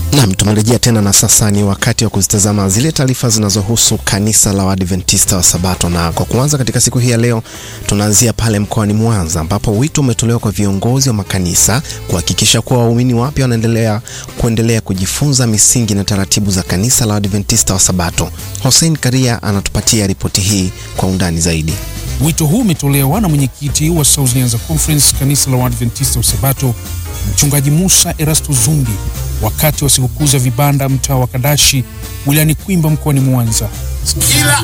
Naam, tumerejea tena na sasa ni wakati wa kuzitazama zile taarifa zinazohusu kanisa la Waadventista wa Sabato, na kwa kuanza katika siku hii ya leo tunaanzia pale mkoani Mwanza ambapo wito umetolewa kwa viongozi wa makanisa kuhakikisha kuwa waumini wapya wanaendelea kuendelea kujifunza misingi na taratibu za kanisa la Waadventista wa Sabato. Hussein Karia anatupatia ripoti hii kwa undani zaidi. Wito huu umetolewa na mwenyekiti wa South Nyanza Conference kanisa la Waadventista wa Sabato Mchungaji Musa Erasto Zumbi wakati wa sikukuu za vibanda mtaa wa Kadashi wilayani Kwimba mkoani Mwanza.